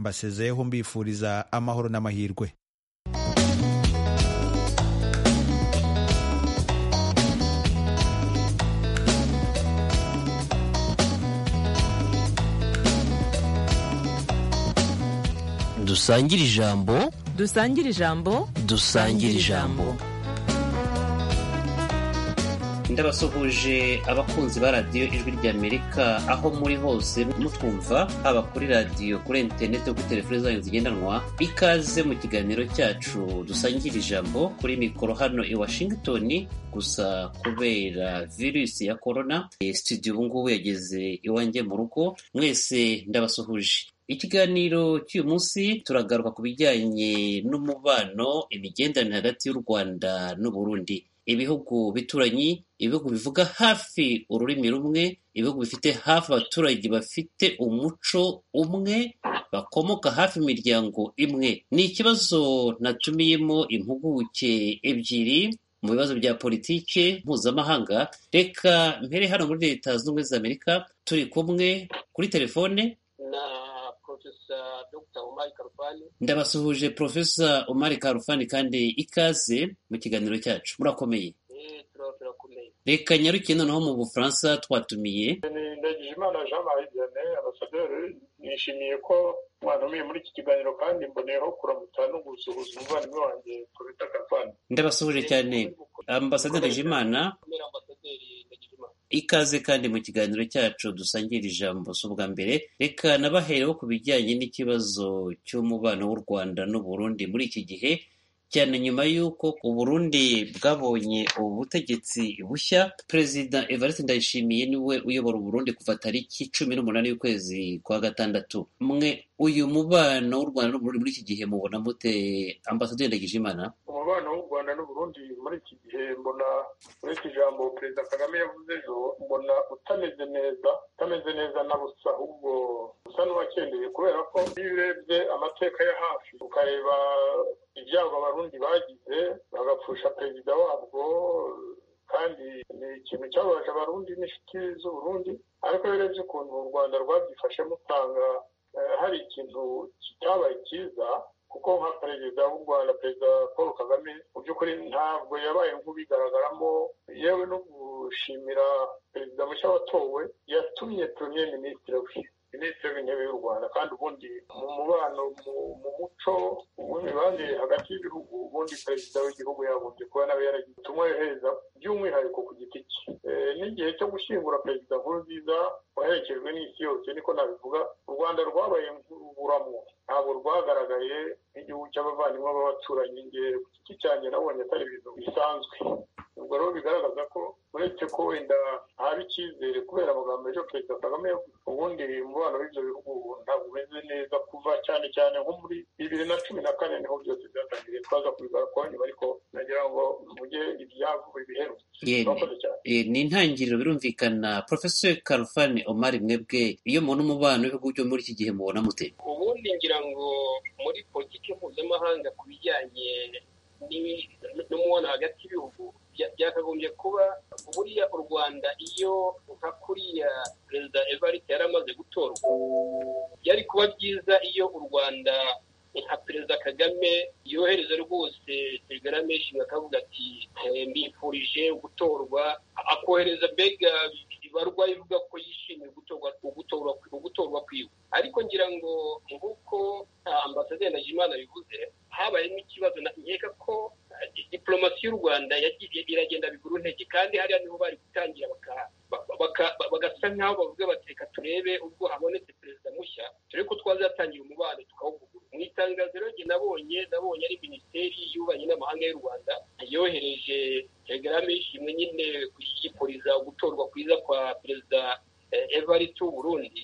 mbasezeyeho mbifuriza amahoro n'amahirwe dusangire ijambo dusangire ijambo dusangire ijambo ndabasuhuje abakunzi ba radiyo ijwi ry'amerika aho muri hose mutwumva haba kuri radiyo kuri interineti kuri telefoni zanyu zigendanwa ikaze mu kiganiro cyacu dusangira ijambo kuri mikoro hano i washington gusa kubera virusi ya korona studio ubu ngubu yageze iwanjye mu rugo mwese ndabasuhuje ikiganiro cy'uyu munsi turagaruka ku bijyanye n'umubano imigenderanire hagati y'u rwanda n'uburundi ibihugu bituranyi ibihugu bivuga hafi ururimi rumwe ibihugu bifite hafi abaturage bafite umuco umwe bakomoka hafi imiryango imwe ni ikibazo natumiyemo impuguke ebyiri mu bibazo bya politike mpuzamahanga reka mpere hano muri leta zunze ubumwe za amerika turi kumwe kuri telefone ndabasuhuje Profesa Umar Karufani kandi ikaze mu kiganiro cyacu murakomeye reka nyarukiye noneho mu bufaransa twatumiye ndagijimana jean marie diane abasaderi nishimiye ko mwantumiye muri iki kiganiro kandi mboneyeho kuramutsa no gusuhuza umuvandimwe wanjye profeta karufani ndabasuhuje cyane ambasaderi ndagijimana ikaze kandi mu kiganiro cyacu dusangira ijambo si ubwa mbere reka nabahereho ku bijyanye n'ikibazo cy'umubano w'u rwanda n'uburundi muri iki gihe cyane nyuma y'uko uburundi bwabonye ubutegetsi bushya perezida evariste ndayishimiye niwe uyobora uburundi kuva tariki cumi n'umunani y'ukwezi kwa gatandatu mwe uyu mubano w'u rwanda n'uburundi muri iki gihe mubona mute ambasaderi ndagijimana umubano w'u rwanda n'uburundi muri iki gihe mbona muri iki jambo perezida kagame yavuze ejo mbona utameze neza utameze neza na busa ahubwo usa n'uwakendeye kubera ko iyo urebye amateka ya hafi ukareba ibyago abarundi bagize bagapfusha perezida wabwo kandi ni ikintu cyababaje abarundi n'inshuti z'uburundi ariko iyo urebye ukuntu u rwanda rwabyifashemo usanga hari ikintu kitabaye cyiza kuko nka perezida w'u rwanda perezida paul kagame mu by'ukuri ntabwo yabaye nk'ubigaragaramo yewe no gushimira perezida mushya watowe yatumye premier minisitiri we minisitiri w'intebe y'u rwanda kandi ubundi mu mubano mu muco w'imibanire hagati y'ibihugu ubundi perezida w'igihugu yagombye kuba nawe yaragize ubutumwa yohereza by'umwihariko ku giti cye n'igihe cyo gushyingura perezida nkuru nziza waherekejwe n'isi yose niko nabivuga u rwanda rwabaye nk'uruburamwo ntabwo rwagaragaye nk'igihugu cy'abavandimwe b'abaturanyi ngewe ku giti cyanjye nabonye atari ibintu bisanzwe ubwo rero bigaragaza ko uretse ko wenda haba icyizere kubera amagambo y'ejo perezida kagame ubundi umubano w'ibyo bihugu ntabwo umeze neza kuva cyane cyane nko muri bibiri na cumi na kane niho byose byatangiye twaza kubigarukaho nyuma ariko nagira ngo mvuge ibyavuye ibiherutse ni intangiriro birumvikana porofesori karufani omari mwebwe iyo mubona umubano w'ibihugu byo muri iki gihe mubona mute ubundi ngira ngo muri politiki mpuzamahanga ku bijyanye n'umubano hagati y'ibihugu byakagombye kuba buriya u rwanda iyo nka kuriya perezida evariste yari amaze gutorwa byari kuba byiza iyo u rwanda nka perezida kagame yohereza rwose perezida meshini akavuga ati mbifurije gutorwa akohereza mbega bibarwa ivuga ko yishimiye gutorwa kwiwe ariko ngira ngo nk'uko ambasaderi ndagijimana bivuze habayemo ikibazo nkeka ko diporomasi y'u rwanda yagiye iragenda biguru ntege kandi hariya niho bari gutangira bagasa nk'aho bavuga bati reka turebe ubwo habonetse perezida mushya turebe ko twazatangira umubano tukawuvugurura mu itangazo rero nabonye nabonye ari minisiteri y'ububanyi n'amahanga y'u rwanda yohereje telegrame y'ishimwe nyine gushyikiriza gutorwa kwiza kwa perezida evariste w'uburundi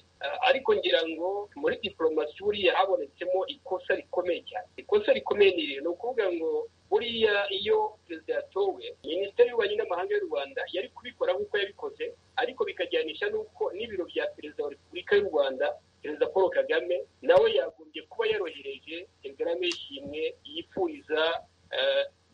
ariko ngira ngo muri diporomasi buriya habonetsemo ikosa rikomeye cyane ikosa rikomeye ni ni ukuvuga ngo buriya iyo perezida yatowe minisiteri y'ububanyi n'amahanga y'u rwanda yari kubikora nk'uko yabikoze ariko bikajyanisha n'uko n'ibiro bya perezida wa repubulika y'u rwanda perezida paul kagame nawe yagombye kuba yarohereje telegrame y'ishimwe yifuriza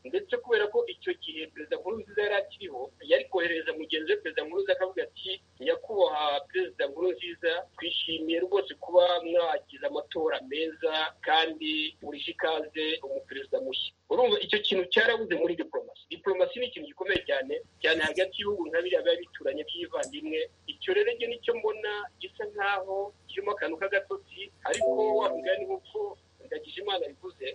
ndetse kubera ko icyo gihe perezida nkuru nziza yari akiriho yari kohereza mugenzi we perezida nkuru nziza akavuga ati nyakubahwa perezida nkuru nziza twishimiye rwose kuba mwagize amatora meza meza kandi uriha ikaze umuperezida mushya urumva icyo kintu cyarabuze muri diporomasi diporomasi ni ikintu gikomeye cyane cyane hagati y'ibihugu nka biriya biba bituranye by'ivandimwe icyo rero njye nicyo mbona gisa nk'aho kirimo akantu k'agatotsi ariko wa mugani nk'uko ndagijimana bivuze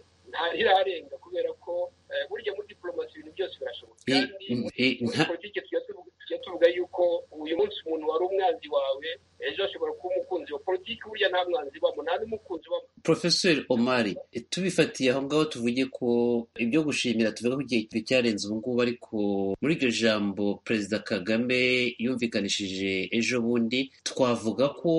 ntirarenga kubera ko eh, burya muri diporomasi ibintu byose birashoboka Eh, kandi mm, muri eh, muri nta- politiki tujya tuvuga tujya tuvuga yuko uyu munsi umuntu wari umwanzi wawe ejo ashobora kuba umukunzi wa politiki burya nta mwanzi ubamo nta n'umukunzi ubamo Profesor Omari tubifatiye aho ngaho tuvuge ko ibyo gushimira tuvuga ko igihe cyarenze ubu ngubu ariko muri iryo jambo Perezida Kagame yumvikanishije ejo bundi twavuga ko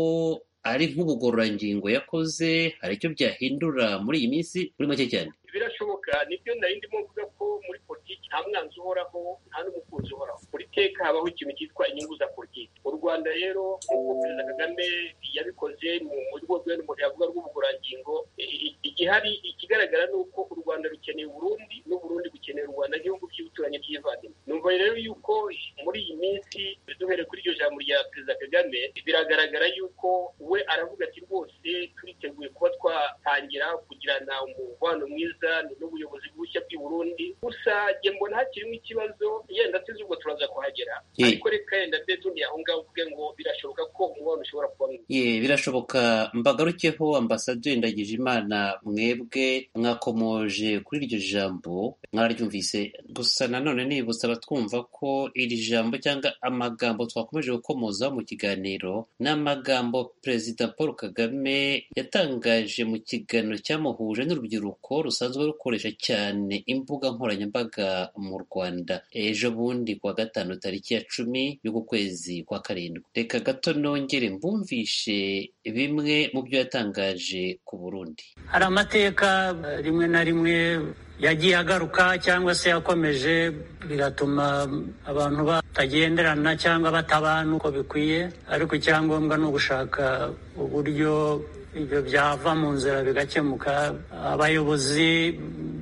ari nk'ubugororangingo yakoze hari icyo byahindura muri iyi minsi muri make cyane birashoboka nibyo nari ndimo mvuga ko muri politiki nta mwanzi uhoraho nta n'umukunzi uhoraho buri teka habaho ikintu cyitwa inyungu za politiki u rwanda rero nk'uko perezida kagame yabikoze mu mu rwo rwe umuntu yavuga rw'ubugorangingo i- i- igihari ikigaragara ni uko u rwanda rukeneye uburundi n'uburundi gukenera u rwanda nk'ibihugu by'ibituranyi by'ivandimwe numva rero yuko muri iyi minsi duhereye kuri iryo jambo rya perezida kagame biragaragara yuko we aravuga ati rwose turiteguye kuba twatangira kugirana umubano mwiza n'ubuyobozi bushya bw'i Burundi gusa njye mbona hakirimo ikibazo yenda sinzi ubwo turaza kuhagera Eh. ariko reka yenda mbe tundi aho ngaho uvuge ngo birashoboka ko umubano ushobora kuba mwiza Ye, birashoboka mbagarukeho ambasaderi Ndagijimana mwebwe mwakomoje kuri iryo jambo mwararyumvise gusa nanone nibutsa abatwumva ko iri jambo cyangwa amagambo twakomeje gukomoza mu kiganiro ni amagambo perezida Paul Kagame yatangaje mu kiganiro cyamuhuje n'urubyiruko rusanzwe rukoresha cyane imbuga nkoranyambaga mu Rwanda ejo bundi kuwa gatanu tariki ya cumi y'uku kwezi kwa karindwi reka gato nongere mbumvishe bimwe mu byo yatangaje ku Burundi hari amateka eh, rimwe na rimwe yagiye agaruka cyangwa se yakomeje bigatuma abantu batagenderana cyangwa batabana uko bikwiye ariko icyangombwa ni ugushaka uburyo ibyo byava mu nzira bigakemuka abayobozi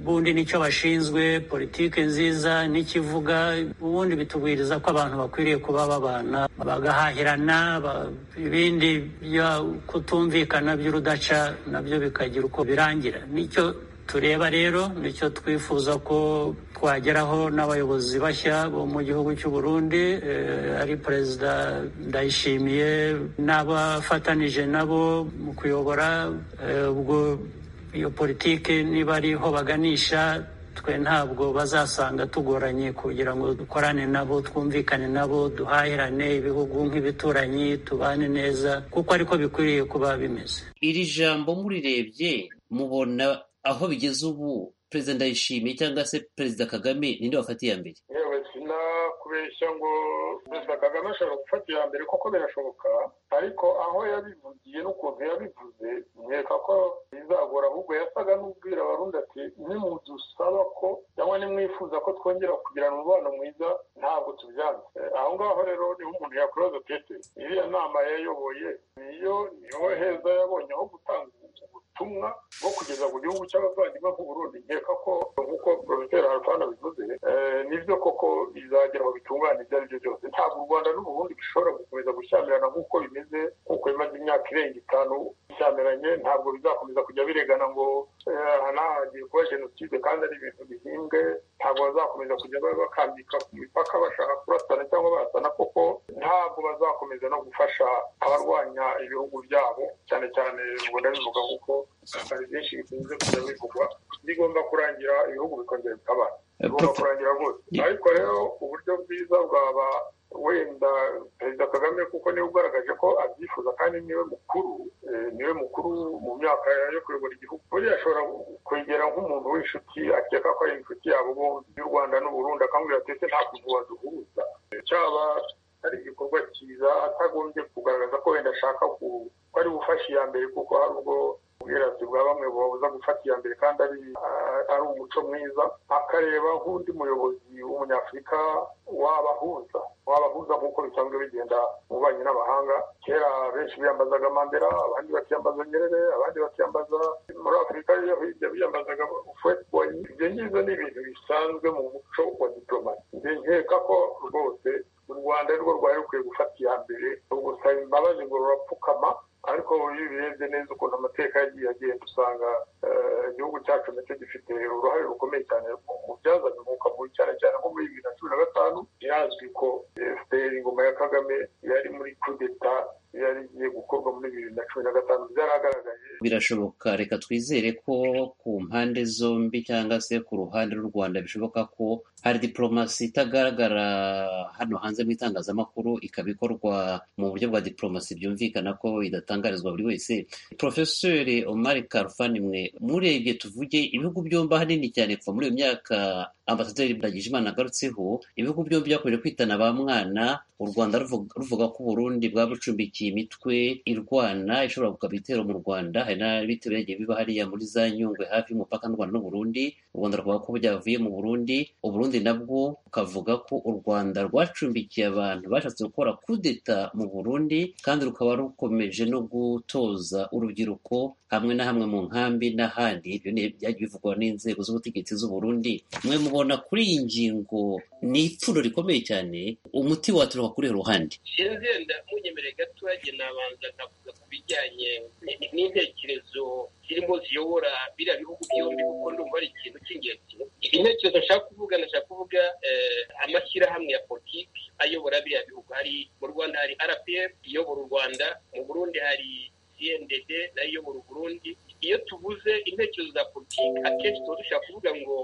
bundi nicyo bashinzwe politiki nziza n'ikivuga ubundi bitubwiriza ko abantu bakwiriye kuba babana bagahahirana ba- ibindi byo kutumvikana by'urudaca nabyo bikagira uko birangira nicyo tureba rero nicyo twifuza ko twageraho n'abayobozi bashya bo mu gihugu cy'u Burundi eh, ari perezida ndayishimiye n'abafatanije nabo mu kuyobora eh, ubwo iyo politiki niba ariho baganisha twe ntabwo bazasanga tugoranye kugira ngo dukorane nabo twumvikane nabo duhahirane ibihugu nk'ibituranyi tubane neza kuko ariko bikwiriye kuba bimeze iri jambo murirebye mubona aho bigeze ubu perezida Ndayishimiye cyangwa se perezida Kagame ninde wafata iya mbere yewe sinakubeshya ngo perezida kagame ashobora gufata iya mbere kuko birashoboka ariko aho yabivugiye n'ukuntu yabivuze nkeka ko bizagora ahubwo yasaga n'ubwira abarundi ati nimudusaba ko cyangwa nimwifuza ko twongera kugirana umubano mwiza ntabwo tubyanze Eh, aho ngaho rero niho umuntu yakuroza tete iriya nama yayoboye niyo niho heza yabonye aho gutanga ubutumwa bwo kugeza ku gihugu cy'abavandimwe nk'u Burundi nkeka ko nk'uko porofeseri harfana bivuze eh, nibyo koko bizagera aho bitungana ibyo ari byo byose ntabwo u rwanda n'u burundi bishobora gukomeza gushyamirana nk'uko bimeze nk'uko bimaze imyaka irenga itanu bishyamiranye ntabwo bizakomeza kujya biregana ngo eh, aha nahagiye kuba jenoside kandi ari ibintu bihimbwe ntabwo bazakomeza kujya ba- bakambika ku mipaka bashaka kurasana cyangwa barasana kuko ntabwo bazakomeza no gufasha abarwanya ibihugu byabo cyane cyane ngo ndabivuga kuko hari byinshi bikunze kujya bivugwa bigomba kurangira ibihugu bikongera bikabana bigomba kurangira rwose ariko rero uburyo bwiza bwaba wenda perezida kagame kuko niwe ugaragaje ko abyifuza kandi niwe mukuru eh, niwe mukuru mu myaka yo kuyobora igihugu buriya ashobora kwegera nk'umuntu w'inshuti akeka ko ari inshuti yabo bombi y'u rwanda n'uburundi akamubwira ati ese nta kuntu waduhuza Eh, cyaba ari igikorwa cyiza atagombye kugaragaza ko wenda ashaka ku ko ari bufashe iya mbere kuko hari ubwo ubwirasi bwa bamwe bubabuza gufata iya mbere kandi ari a- ari umuco mwiza akareba nk'undi muyobozi w'umunyafurika wabahuza wabahuza nk'uko bisanzwe bigenda mu banki n'amahanga kera benshi biyambazaga mandela abandi bakiyambaza nyerere abandi bakiyambaza muri afurika yo hirya biyambazaga fuwetibonyi ibyo ngibyo ni ibintu bisanzwe mu muco wa diplomasi Njye nkeka ko rwose u rwanda ari rwo rwari rukwiye gufata iya mbere rugusaba imbabazi ngo rurapfukama ariko iyo ubirebye neza ukuntu amateka yagiye agenda usanga eh, igihugu cyacu nacyo gifite uruhare rukomeye cyane mu- mu byazanye umwuka mubi cyane cyane nko muri bibiri na cumi na gatanu birazwi ko fpr ingoma ya kagame yari muri kudeta yari igiye gukorwa muri bibiri na cumi na gatanu byaragaragaye birashoboka reka twizere ko ku mpande zombi cyangwa se ku ruhande rw'u rwanda bishoboka ko hari diporomasi itagaragara hano hanze mu itangazamakuru ikaba ikorwa mu buryo bwa diporomasi byumvikana ko idatangarizwa buri wese porofeseri omar karufani mwe murebye tuvuge ibihugu byombi ahanini cyane kuva muri iyo myaka ambasaderi ndagijimana agarutseho ibihugu byombi byakomeje kwitana ba mwana u rwanda ruvuga- ruvuga ko uburundi bwabucumbikiye imitwe irwana ishobora kugaba ibitero mu rwanda hari n'ibitero byagiye biba hariya muri za nyungwe hafi y'umupaka n'u rwanda n'uburundi u rwanda ruvuga ko byavuye mu burundi uburundi nabwo bukavuga ko u rwanda rwacumbikiye abantu bashatse gukora kudeta mu burundi kandi rukaba rukomeje no gutoza urubyiruko hamwe na hamwe mu nkambi n'ahandi ibyo ni byagiye bivugwa n'inzego z'ubutegetsi z'uburundi mwe mubona kuri iyi ngingo ni ipfuro rikomeye cyane umuti waturuka kuri uru ruhande sinzi wenda munyemereye gatoya nabanza nkavuga ku bijyanye n- n'intekerezo zirimo ziyobora biriya bihugu byombi kuko ndumva ari ikintu cy'ingenzi intekerezo nshaka kuvuga nashaka kuvuga eh, amashyirahamwe ya politiki ayobora biriya bihugu hari mu rwanda hari rpf iyobora u rwanda mu burundi hari cndd nayo iyobora u burundi iyo tuvuze intekerezo za politiki akenshi tuba dushaka kuvuga ngo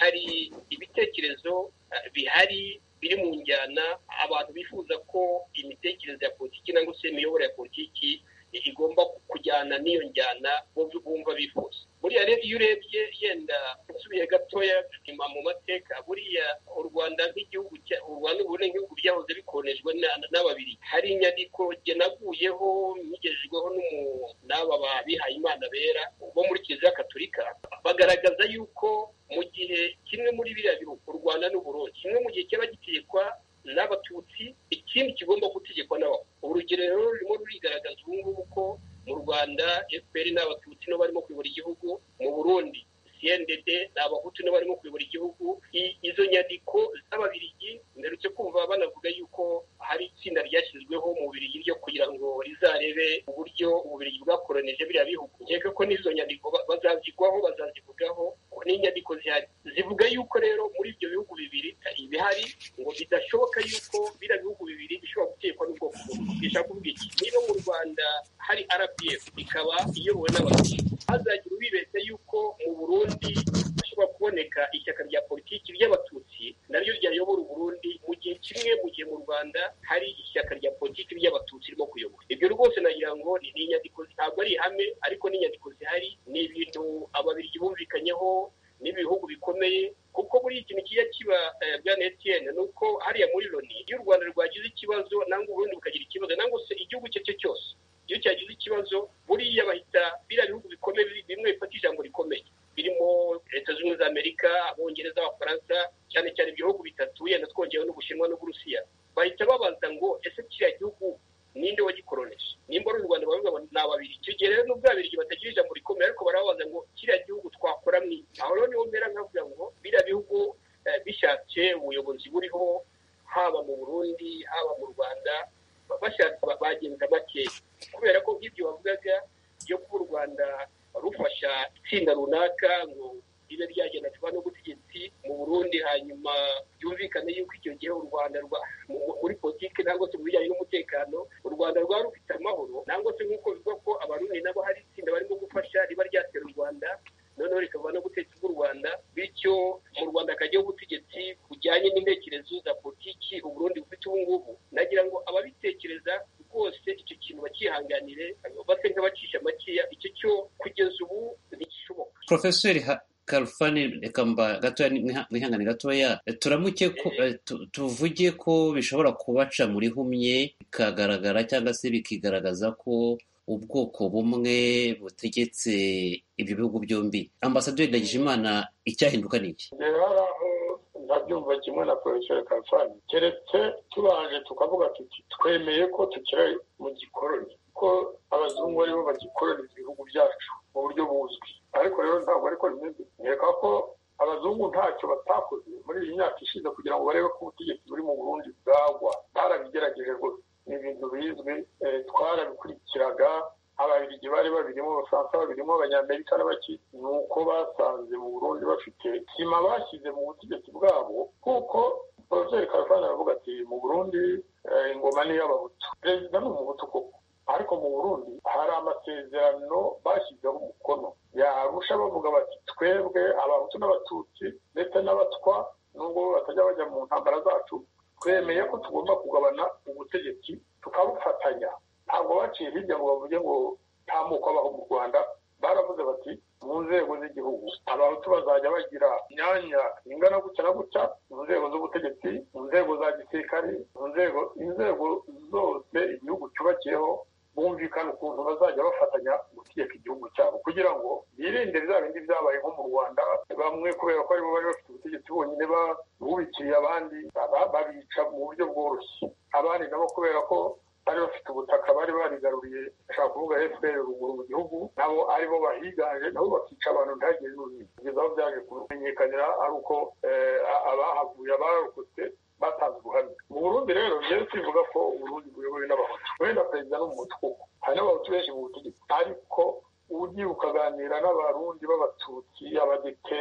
hari ibitekerezo eh, bihari biri mu njyana abantu bifuza ko imitekerereze ya politiki cyangwa se imiyoborere ya politiki i- igomba kujyana n'iyo njyana bombi bumva bifuza buriya rero iyo urebye yenda usubiye gatoya inyuma mu mateka buriya u rwanda nk'igihugu cya- u rwanda ubundi nk'ibihugu byahoze bikonejwe na- na- n'ababiri hari inyandiko jye naguyeho nigejejweho n'umu- n'aba babihaye imana bera bo muri kiliziya gatolika bagaragaza yuko mu gihe kimwe muri biriya bihugu u rwanda n'uburundi kimwe mu gihe cyaba gitegekwa n'abatutsi ikindi kigomba gutegekwa n'abahutu urugero rero rurimo rurigaragaza ubu ngubu ko mu rwanda fpr n'abatutsi nibo barimo kuyobora igihugu mu burundi cndd ni abahutu nibo barimo kuyobora igihugu I- izo nyandiko z'ababirigi mperutse kumva banavuga yuko hari itsinda ryashyizweho mu bubirigi ryo kugira ngo rizarebe uburyo ububirigi bwakoronije biriya bihugu nkeka ko n'izo nyandiko ba- bazazigwaho bazazivugaho ko n'inyandiko zihari zivuga yuko rero muri ibyo bihugu bibiri hari ibihari ngo bidashoboka yuko biriya bihugu bibiri bishobora gutekwa n'ubwoko bumwe bishaka kuvuga iki niba mu rwanda hari rpf ikaba iyobowe n'abarundi hazagira ubibeshya yuko mu burundi hashobora kuboneka ishyaka rya politiki ry'abatutsi naryo ryayobora uburundi mu gihe kimwe mu gihe mu rwanda hari ishyaka rya politiki ry'abatutsi ririmo kuyobora ibyo rwose nagira ngo ni ni inyandiko ntabwo ari ihame ariko ni inyandiko zihari ni ibintu ababirigi bumvikanyeho n'ibihugu bikomeye kuko buri ikintu kijya kiba eh, bwana etiyeni ni uko hariya muri loni iyo u rwanda rwagize ikibazo nangwa uburundi bukagira ikibazo nangwa se igihugu icyo ari cyo cyose iyo cyagize ikibazo buriya bahita biriya bihugu bikomeye bimwe bifata ijambo rikomeye birimo leta zunze ubumwe za amerika abongereza abafaransa cyane cyane ibihugu bitatu yenda twongeyeho n'ubushinwa n'uburusiya bahita babaza ngo ese kiriya gihugu ninde wagikoroneje nimba ari u rwanda bavuga ngo ni ababiri icyo gihe rero n'ubwo ababirigi batagira ijambo rikomeye ariko barababaza ngo kiriya gihugu twakora mwi aho rero niho mbera nkavuga ngo biriya bihugu eh, bishatse ubuyobozi buriho haba mu burundi haba mu rwanda ba- bashatse ba- bagenza makeya kubera ko nk'ibyo bavugaga byo kuba u rwanda rufasha itsinda runaka ngo ribe ryagenda cuba n'ubutegetsi mu burundi hanyuma byumvikane yuko icyo gihe u rwanda rwa mu- mu- muri politiki nangwa se mu bijyanye n'umutekano u rwanda rwa rufite amahoro nangwa se nk'uko bivuga ko abarundi nabo hari itsinda barimo gufasha riba ryatera u rwanda noneho rikava no gutekereza bw'u rwanda bityo mu rwanda hajyaho ubutegetsi bujyanye n'intekerezo za politiki uburundi bufite ubu ngubu nagira ngo ababitekereza rwose icyo kintu bakihanganire base nk'abacisha makeya icyo cyo kugeza ubu ntigishoboka porofeseri Ha- karufani reka mba gatoya mwiha- mwihangane gatoya turamuke ko eh, tu- tuvuge ko bishobora kubaca muri humye bikagaragara cyangwa se bikigaragaza ko ubwoko bumwe butegetse ibyo bihugu byombi ambasaderi ndagijimana icyahinduka ni iki rero hari aho ntabyumva kimwe na porofeseri kampani keretse tubanje tukavuga tuti twemeye ko tukiri mu gikoroni ko abazungu aribo bagikorera ibihugu byacu mu buryo buzwi ariko rero ntabwo ariko bimeze nkeka ko abazungu ntacyo batakoze muri iyi myaka ishize kugira ngo barebe ko ubutegetsi buri mu burundi bwagwa barabigerageje rwose ni ibintu bizwi eh, twarabikurikiraga ababiligi bari babirimo abafaransa babirimo abanyamerika n'abaki ni uko basanze mu burundi bafite sima bashyize mu butegetsi bwabo kuko poroferi karafani aravuga ati mu burundi eh, ingoma ni iy'abahutu perezida ni umuhutu koko ariko mu burundi hari amasezerano bashyizeho umukono yarusha bavuga bati twebwe abahutu n'abatutsi ndetse n'abatwa nubwo batajya bajya mu ntambara zacu twemeye ko tugomba kugabana ubutegetsi tukabufatanya ntabwo baciye hirya ngo bavuge ngo nta moko abaho mu rwanda baravuze bati mu nzego z'igihugu abahutu bazajya bagira imyanya ingana gutya na gutya mu nzego z'ubutegetsi mu nzego za gisirikare mu nzego inzego zose igihugu cyubakiyeho bumvikana ukuntu bazajya bafatanya gutegeka igihugu cyabo kugira ngo birinde bya bindi byabaye nko mu rwanda bamwe kubera ko aribo bari bafite ubutegetsi bonyine ba- bubikiriye abandi baba- babica mu buryo bworoshye abandi nabo kubera ko bari bafite ubutaka bari barigaruriye ashaka kuvuga fpr ruguru mu gihugu nabo aribo bahiganje nabo bakica abantu ntagire n'ururimi kugeza aho byaje kumenyekanira ari uko eh, a- abahavuye abarokotse batanze ubuhamya mu burundi rero ngewe twivuga ko uburundi buyobowe n'abahutu wenda perezida ni umuhutu koko hari n'abahutu benshi mu butegetsi ariko ugiye ukaganira n'abarundi b'abatutsi abadepite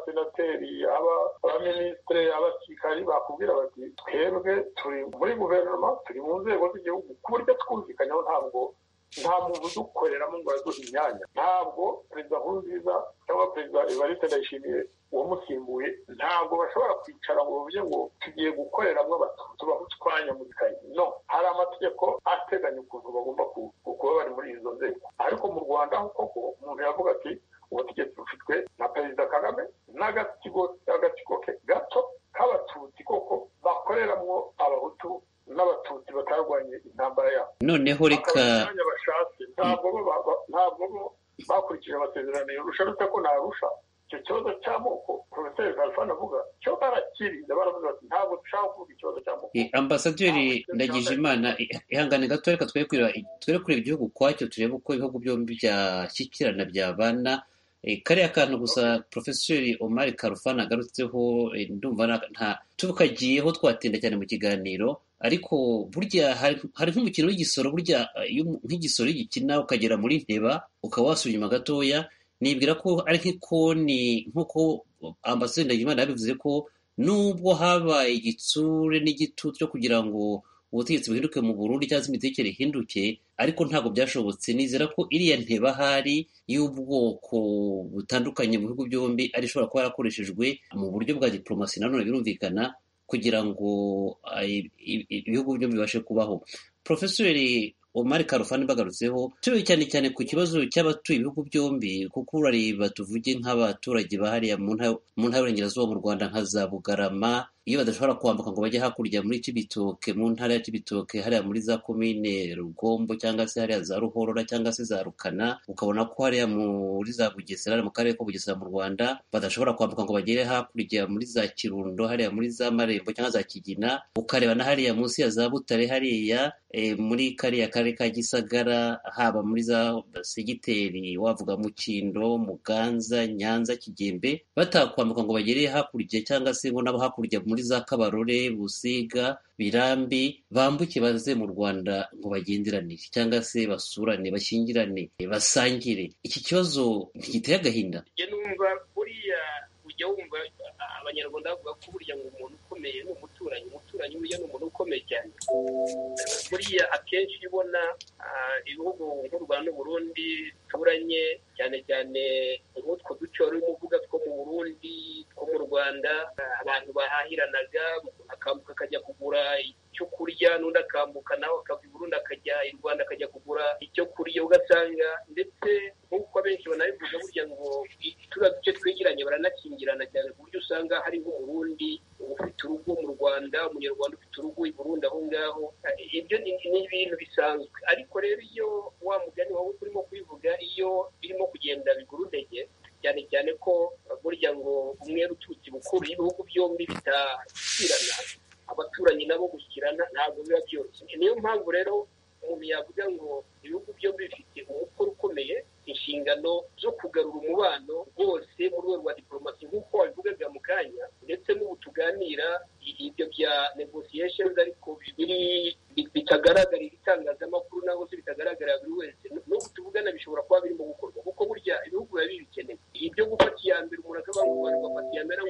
abasenateri aba- abaminisitiri abasirikari bakubwira bati twebwe turi muri guverinoma turi mu nzego z'igihugu ku buryo twumvikanyeho ntabwo nta muntu udukoreramo ngo aduhe imyanya ntabwo perezida nkurunziza cyangwa perezida evariste ndayishimiye uwamusimbuye ntabwo bashobora kwicara ngo bavuge ngo tugiye gukoreramo abatutsi bahutwanya mu gikari no hari amategeko ateganya ukuntu bagomba ku- ku- kuba bari muri izo nzego ariko mu rwanda ho koko umuntu yavuga ati ubutegetsi bufitwe na perezida kagame n'agatsiko agatsiko ke gato k'abatutsi koko bakoreramo abahutu n'abatutsi batarwanye intambara yabo noneho reka bakabona imyanya bashatse ntabwo bo ba- ba- ntabwo bo bakurikije amasezerano yorusha uretse ko narusha icyo kibazo cy'amoko poroferi kalifani avuga cyo barakirinda baravuga bati ntabwo dushaka kuvuga ikibazo cy'amoko Eh, ambasaderi ndagijimana eh, ihangane gato reka twere kureba twere kureba igihugu kwacyo turebe uko ibihugu byombi byashyikirana byabana Eh, kariya kantu gusa profeseri omar karufan agarutseho eh, ndumva na- nta tukagiyeho twatinda cyane mu kiganiro ariko burya hari hari nk'umukino w'igisoro burya eh, iyo umu- nk'igisoro iyo ugikina ukagera muri nteba ukaba wasubira inyuma gatoya nibwira ko ari nk'ikoni nk'uko ambasaderi ndagijimana yabivuze ko nubwo habaye igitsure n'igitutu cyo kugira ngo ubutegetsi buhinduke mu Burundi cyangwa se imitegekere ihinduke ariko ntabwo byashobotse nizera ko iriya nteba ahari y'ubwoko butandukanye mu bihugu byombi ari ishobora kuba yarakoreshejwe mu buryo bwa diplomasi nanone birumvikana kugira ngo ah, i- i- i- ibihugu byombi bibashe kubaho profeseri omar karufani bagarutseho turi cyane cyane ku kibazo cy'abatuye ibihugu byombi kuko urareba tuvuge nk'abaturage bahariya mu ntara mu ntara y'uburengerazuba mu rwanda nka za bugarama iyo badashobora kwambuka ngo bajye hakurya muri kibitoke mu ntara ya kibitoke hariya muri za komine rugombo cyangwa se hariya za ruhorora cyangwa se za rukana ukabona ko hariya muri za bugesera hariya mu karere ko bugesera mu rwanda badashobora kwambuka ngo bagere hakurya muri za kirundo hariya muri za marembo cyangwa za kigina ukareba na hariya munsi ya za butare hariya eh, muri kariya karere ka gisagara haba muri za segiteri wavuga mukindo muganza nyanza kigembe batakwambuka ngo bagere hakurya cyangwa se ngo nabo hakurya muri za kabarore busiga birambi bambuke baze mu rwanda ngo bagenderanire cyangwa se basurane bashyingirane eh, basangire iki kibazo ntigiteye agahinda njye numva buriya ujya wumva abanyarwanda bavuga ko burya ngo umuntu ukomeye ni umuturanyi umuturanyi buriya ni umuntu ukomeye cyane buriya akenshi iyo ubona ah, ibihugu nk'u rwanda n'uburundi bituranye cyane cyane nk'utwo duce wari urimo uvuga two mu burundi two mu rwanda ah, abantu bahahiranaga akambuka akajya kugura icyo kurya n'undi akambuka nawe akava i burundi akajya i rwanda akajya kugura icyo kurya ugasanga ndetse nk'uko abenshi banabivuga burya ngo turiya duce twegeranye baranakingirana cyane ku buryo usanga hari nk'umurundi ufite urugo mu rwanda umunyarwanda ufite urugo i burundi aho ngaho Eh, ibyo ni ni ibintu bisanzwe ariko rero iyo wa mugani wawe urimo kubivuga iyo birimo kugenda bigura intege cyane cyane ko eh, burya ngo umwe uturutse bukuru iyo ibihugu byombi bitashyikirana abaturanyi nabo gushyikirana ntabwo biba byoroshye niyo mpamvu rero umuntu yavuga ngo ibihugu byombi bifite umukoro ukomeye inshingano zo kugarura umubano rwose mu rwego rwa diporomasi nk'uko wabivugaga mu kanya ndetse n'ubu tuganira i- ibyo bya negosiyesheni ariko biri bi- bitagaragarira itangazamakuru nabo se bitagaragarira buri wese n'ubu tuba mbere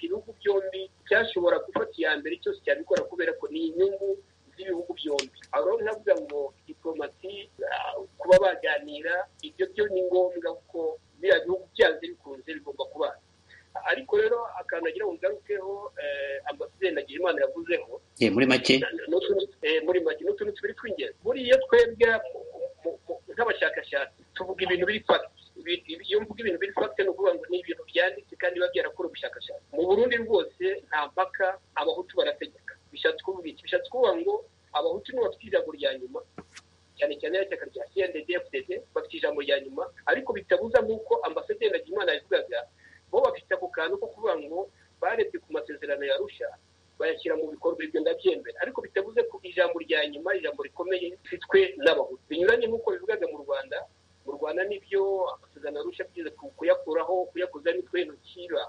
ibihugu byombi cyashobora gufata iya mbere cyose cyabikora kubera ko ni inyungu z'ibihugu byombi aho rero ntavuga ngo diplomati ah, kuba baganira ibyo byo ni ngombwa kuko biriya bihugu byanze bikunze bigomba kubana ariko rero akantu nagira ngo ngarukeho eh, ambasaderi Nagiyimana yavuzeho Eh, muri make n'utundi eh, muri make n'utundi tubiri tw'ingenzi buriya twebwe mu- mu- mu- nk'abashakashatsi tuvuga ibintu biri fact Ibi- ibi- iyo mvuga ibintu biri fact ni ukuvuga ngo ni ibintu byanditse kandi biba byarakorewe ubushakashatsi mu burundi rwose nta mpaka abahutu barategeka bishatse kuvuga iki bishatse kuvuga ngo abahutu nibo bafite ijambo rya nyuma cyane cyane y'ishyaka rya cndd fdd bafite ijambo rya nyuma ariko bitabuza nk'uko ambasaderi Nagimana yavugaga bo bafite ako kantu ko kuvuga ngo barebye ku masezerano ya rusha bayashyira mu bikorwa ibyo ndabyemera ariko bitavuze ko ijambo rya nyuma ijambo rikomeye rifitwe n'abahutu binyuranye nk'uko bivugaga mu rwanda mu rwanda nibyo amasezerano ya rusha bigeze ku- kuyakuraho kuyakoza nitwe intokiba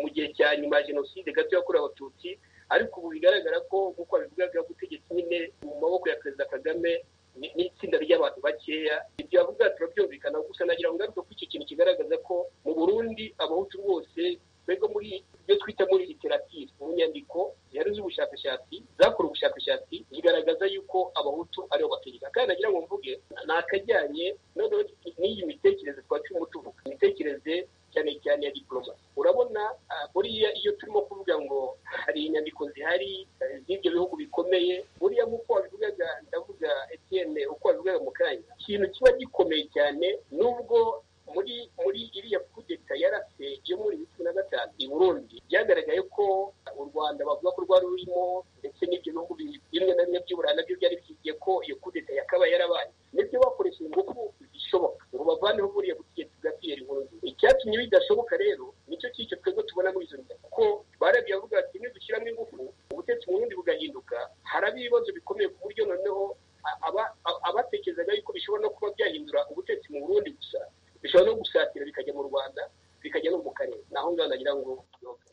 mu gihe cya nyuma ya jenoside gato yakorewe abatutsi ariko ubu bigaragara ko nk'uko babivugaga ubutegetsi nyine mu maboko ya perezida kagame ni ni itsinda ry'abantu bakeya ibyo bavuga turabyumvikana gusa nagira ngo ngaruke ko icyo kintu kigaragaza ko mu burundi abahutu rwose twebwe muri ibyo twita muri literatire mu nyandiko zihari z'ubushakashatsi zakorewe ubushakashatsi zigaragaza yuko abahutu aribo bategeka kandi nagira ngo mvuge ni akajyanye noneho n'iyi mitekerereze twacuma tuvuga imitekerereze cyane cyane ya diplomasi urabona ah, buriya iyo turimo kuvuga ngo hari inyandiko zihari eh, z'ibyo bihugu bikomeye buriya nk'uko wabivugaga ndavuga etiyene uko wabivugaga mu kanya ikintu kiba gikomeye cyane nubwo muri muri iriya kudeta yarase yo muri bibiri na gatanu i burundi byagaragaye ko u rwanda bavuga ko rwari rurimo ndetse n'ibyo bihugu bi- bimwe na bimwe by'uburayi nabyo byari bishingiye ko iyo kudeta yakaba yarabaye ndetse bakoresheje ingufu zishoboka ngo bavaneho buriya butegetsi bwa piyeri nkurunziza icyatumye bidashoboka rero nicyo cyicyo twebwe tubona muri izo nyandiko ko barabyo bavuga ati niba dushyiramo ingufu ubutegetsi mu burundi bugahinduka haraba ibibazo bikomeye ku buryo noneho a- aba- a- abatekerezaga yuko bishobora no kuba byahindura ubutegetsi mu burundi gusa bishobora no gusatira bikajya mu rwanda bikajya no mu karere naho ngaho nagira ngo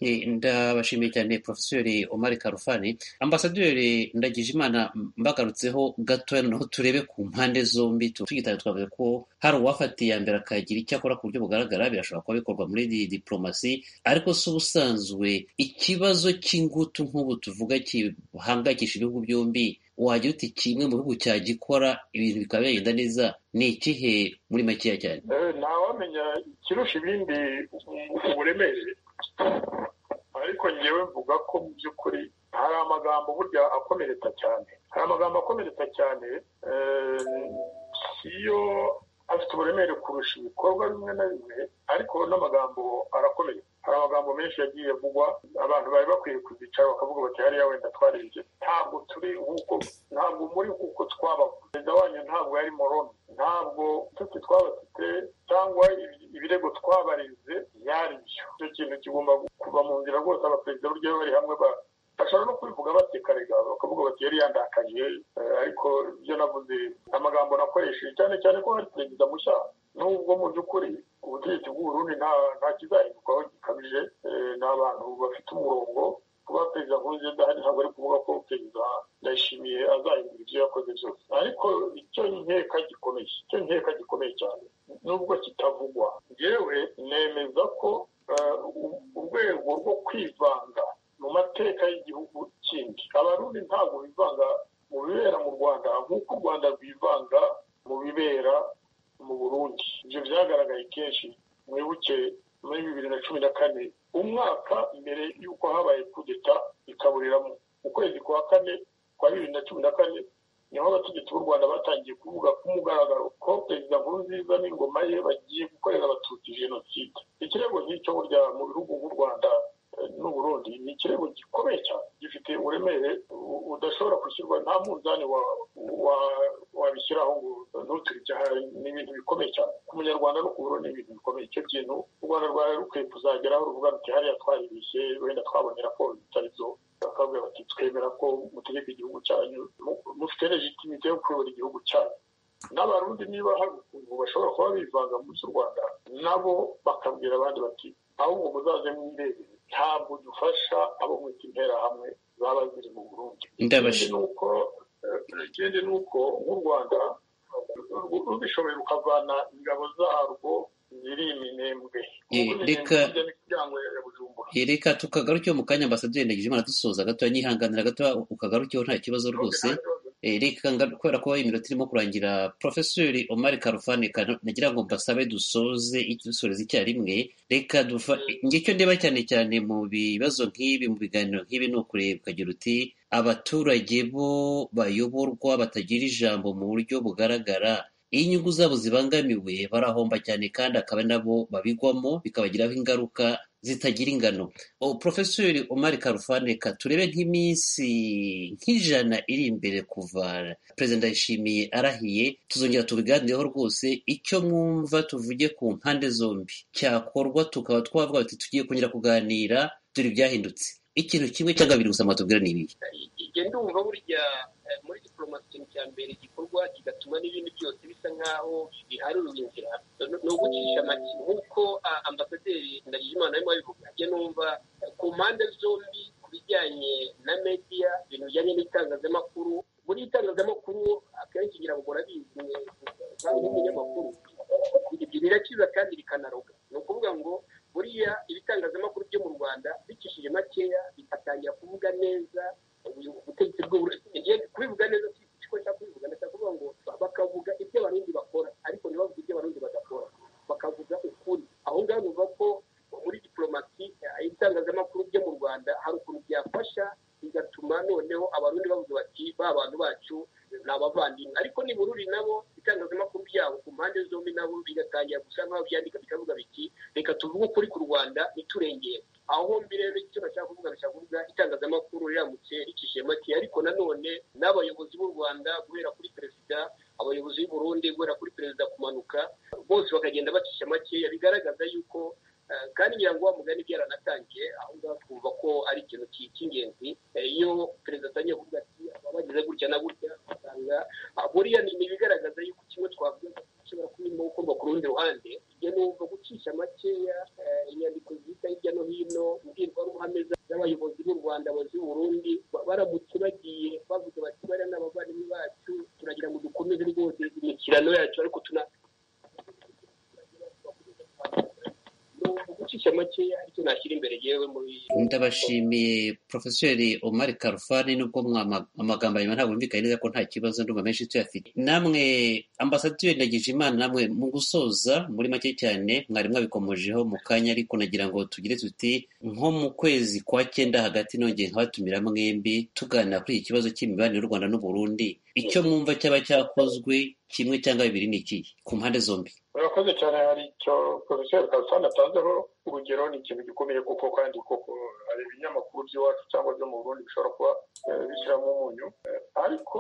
Eh, ndabashimiye cyane profeseri omar karufani ambasaderi ndagijimana mbagarutseho gatoya noneho turebe ku mpande zombi tu- tugitanye twavuze ko hari uwafata iya mbere akagira icyo akora ku buryo bugaragara birashobora kuba bikorwa muri di- diplomasi ariko si ubusanzwe ikibazo cy'ingutu nk'ubu tuvuga gihangayikisha ibihugu byombi wagira uti kimwe mu bihugu cyagikora ibintu bikaba byagenda neza ni ikihe muri makeya cyane Eh, ntawamenya ikirusha ibindi uburemere ariko ngewe mvuga ko mu by'ukuri hari amagambo burya akomeretsa cyane hari amagambo akomeretsa cyane eh, iyo afite uburemere kurusha ibikorwa bimwe na bimwe ariko n'amagambo arakomeye hari amagambo menshi yagiye avugwa abantu bari bakwiye kuzicara bakavuga bati hariya wenda twarenze ntabwo turi nk'uko ntabwo muri nk'uko twabaga perezida wanyu ntabwo yari moroni ntabwo tutsi twabafite cyangwa ibi- ibirego twabarinze byari byo icyo kintu kigomba kuva mu nzira rwose abaperezida buryo iyo bari hamwe ba- bashobora no kubivuga batekarega bakavuga bati yari yandakariye eh, ariko ibyo navuze amagambo nakoresheje cyane cyane ko hari perezida mushya nubwo mu by'ukuri ubutegetsi bw'uburundi nta nta kizahindukaho gikabije eh, ni abantu bafite umurongo kuba perezida nkurunziza adahari ntabwo ari kuvuga ko perezida ndayishimiye azahindura ibyo yakoze byose ariko icyo nkeka gikomeye icyo nkeka gikomeye cyane nubwo kitavugwa yewe nemeza ko eh, u- urwego rwo kwivanga mu mateka y'igihugu kindi abarundi ntabwo bivanga mu bibera mu rwanda nk'uko u rwanda rwivanga mu bibera mu burundi ibyo byagaragaye kenshi mwibuke muri bibiri na cumi na kane umwaka mbere y'uko habaye kudeta ikaburiramo mu kwezi kwa kane kwa bibiri na cumi na kane niho abategetsi b'u rwanda batangiye kuvuga ku mugaragaro ko perezida nkurunziza n'ingoma ye bagiye gukorera abatutsi jenoside ikirego nk'icyo burya mu bihugu nk'u rwanda eh, n'u burundi ni ikirego gikomeye cyane gifite uburemere bu- budashobora gushyirwa nta munzani wa- wa- wabishyiraho ngo ntuturike aha ni ibintu bikomeye cyane ku munyarwanda no ku burundi ni ibintu bikomeye icyo kintu u rwanda rwari rukwiye kuzageraho ruvuga ruti hariya twaribishye wenda twabonye raporo zitarizo bakavuga bati twemera ko mutegeka igihugu cyanyu mu- mufite legitimite yo kuyobora igihugu cyanyu n'abarundi niba hari ukuntu bashobora kuba bivanga muri cy'u rwanda nabo bakabwira abandi bati ahubwo muzaze mwirebere ntabwo dufasha abo mwita interahamwe baba ziri mu burundi Ndabashi- Ikindi ni uko eh, ikindi ni uko nk'u rwanda rubishoboye rukavana ingabo zarwo ziri iminembwe Eh, ubu reka- iminembwe ijya n'imiryango ya bujumbura Eh, reka tukagarukeho mu kanya ambasaderi Ndagijimana dusoza gato nyihanganira gato ukagarukeho nta kibazo rwose Eh, reka nga- kubera ko iminota irimo kurangira profeseri omar karufani Kano- nagira ngo mbasabe dusoze dusoreze icyarimwe reka dufa ngicyo ndeba cyane cyane mu bibazo nk'ibi mu biganiro nk'ibi ni ukureba ukagira uti abaturage bo bayoborwa batagira ijambo mu buryo bugaragara iyo inyungu zabo zibangamiwe barahomba cyane kandi akaba ari nabo babigwamo bikabagiraho ingaruka zitagira ingano o profeseri omar karufani reka turebe nk'iminsi nk'ijana iri imbere kuva perezida yishimiye arahiye tuzongera tubiganireho rwose icyo mwumva tuvuge ku mpande zombi cyakorwa tukaba twavuga ati tugiye kongera kuganira dore ibyahindutse ikintu kimwe cyangwa bibiri gusa mwatubwira ni ibihe igihe ndumva burya eh, muri diporomasi ikintu cya mbere gikorwa kigatuma n'ibindi byose bisa nk'aho biharuriwe inzira No- ni ugucisha make nk'uko ah, ambasaderi ndagijimana arimo abivuga njye numva eh, ku mpande zombi ku bijyanye na media ibintu bijyanye n'itangazamakuru muri itangazamakuru akenshi ngira ngo murabizi kandi n'umunyamakuru ibyo birakiza kandi bikanaroga ni ukuvuga ngo buriya ibitangazamakuru byo mu rwanda bicishije makeya bigatangira kuvuga neza ubutegetsi bw'uburezi kubivuga neza si ikigo cyangwa kubivuga ndashaka kuvuga ngo bakavuga ibyo abarundi bakora ariko ntibavuge ibyo abarundi badakora bakavuga ukuri aho ngaho numva ko muri diporomasi eh, itangazamakuru byo mu rwanda hari ukuntu byafasha bigatuma noneho abarundi bavuga bati ba bantu bacu ni abavandimwe ariko nibururi nabo itangazamakuru byabo ku mpande zombi nabo bigatangira gusa nk'aho byandika bikavuga biti reka tuvuge ukuri ku rwanda ntiturengere aho hombi rero icyo bashaka kuvuga bashaka kuvuga itangazamakuru riramutse rikishiye make ariko nanone n'abayobozi b'u rwanda guhera kuri perezida abayobozi b'u burundi guhera kuri perezida kumanuka bose bakagenda bacisha makeya bigaragaza yuko eh, kandi ngira ngo wa mugani byaranatangiye aho ngaho twumva ko ari ikintu ki- cy'ingenzi Eh, iyo perezida atangiye kuvuga ati aba bagize gutya na gutya usanga ah, buriya ni ni ibigaragaza yuko kimwe twavuga gishobora kuba gukorwa ku rundi ruhande ibyo ni uko gucisha makeya eh, inyandiko zita hirya no hino imbwirwaruhame za- z'abayobozi b'u rwanda abayobozi b'u burundi ba- baramutse bagiye bavuga bati bariya ni abavandimwe bacu turagira ngo dukomeze rwose imikirano yacu ariko tuna ni uku gucisha makeya aricyo nashyira imbere yewe muri ndabashimiye profeseri omar karufani nubwo mwama- amagambo yanyuma ntabwo yumvikanye neza ko nta kibazo ndumva menshi tuyafite namwe ambasaderi ndagije imana namwe mu gusoza muri make cyane mwari mwabikomojeho mu kanya ariko nagira ngo tugire tuti nko mu kwezi kwa cyenda hagati nongeye nkabatumira mwembi tuganira kuri iki kibazo cy'imibanire y'u rwanda n'uburundi icyo mwumva cyaba cyakozwe kimwe cyangwa bibiri ni iki ku mpande zombi urakoze cyane hari icyo porofeseri karusani atanzeho urugero ni ikintu gikomeye kuko kandi koko hari ibinyamakuru by'iwacu cyangwa byo mu burundi bishobora kuba eh, bishyiramo umunyu Eh, ariko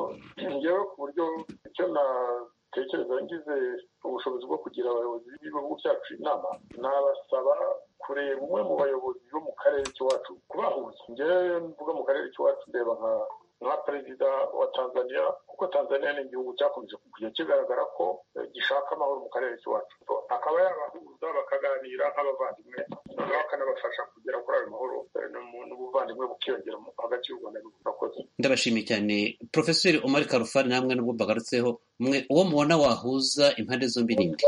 ngewe ku buryo icyo natekereza ngize ubushobozi bwo kugira abayobozi b'ibihugu byacu inama nabasaba kureba umwe mu bayobozi bo mu karere k'iwacu kubahuza ngewe mvuga mu karere k'iwacu ndeba nka nka perezida wa tanzania kuko tanzania ni igihugu cyakomeje kujya kigaragara ko eh, gishaka amahoro mu karere k'iwacu So, akaba yabahuza bakaganira nk'abavandimwe noneho akanabafasha kugera kuri ayo mahoro eh, n'umu- n'ubuvandimwe bukiyongera mu- hagati y'u rwanda n'u- n'abakozi ndabashimiye cyane profeseri omar karufani namwe nubwo mbagarutseho mwe uwo mubona wahuza impande zombi ni inde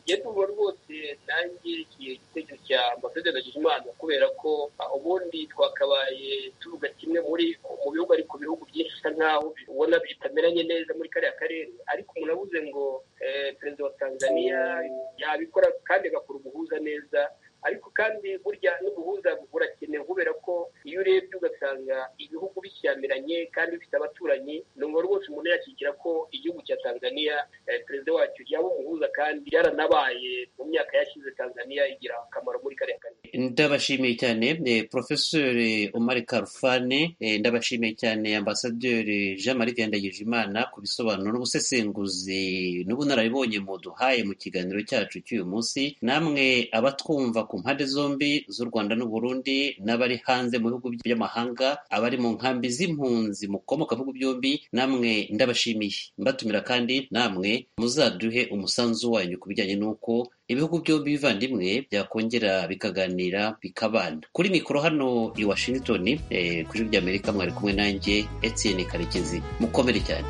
njye ndumva rwose nanjye igihe igitego cya ambasaderi Ndagijimana kubera ko ah, ubundi twakabaye tuvuga kimwe muri mu bihugu ariko bihugu byinshi bisa nk'aho ubona bitameranye neza muri kariya karere ariko umuntu avuze ngo eh, perezida wa tanzania yabikora kandi agakora umuhuza neza ariko kandi burya n'ubuhuza burakenewe kubera ko iyo urebye ugasanga ibihugu bishyamiranye kandi bifite abaturanyi numva rwose umuntu yakikira ko igihugu cya tanzania eh, perezida wacyo yaba umuhuza kandi yaranabaye mu myaka yashize tanzania igira akamaro muri kariya karere ndabashimiye cyane eh, profeseri omar karufane eh, ndabashimiye cyane ambasaderi jean marie viandagije imana ku bisobanuro n'ubusesenguzi n'ubunararibonye muduhaye mu kiganiro cyacu cy'uyu munsi namwe abatwumva ku mpande zombi z'u rwanda n'uburundi n'abari hanze mu bihugu by'amahanga abari mu nkambi z'impunzi mukomoka mu bihugu byombi namwe ndabashimiye mbatumira kandi namwe muzaduhe umusanzu wanyu ku bijyanye n'uko ibihugu byombi bivandimwe byakongera bikaganira bikabana kuri mikoro hano i washington eh, ku ijwi ry'amerika mwari kumwe nanjye etienne karekezi mukomere cyane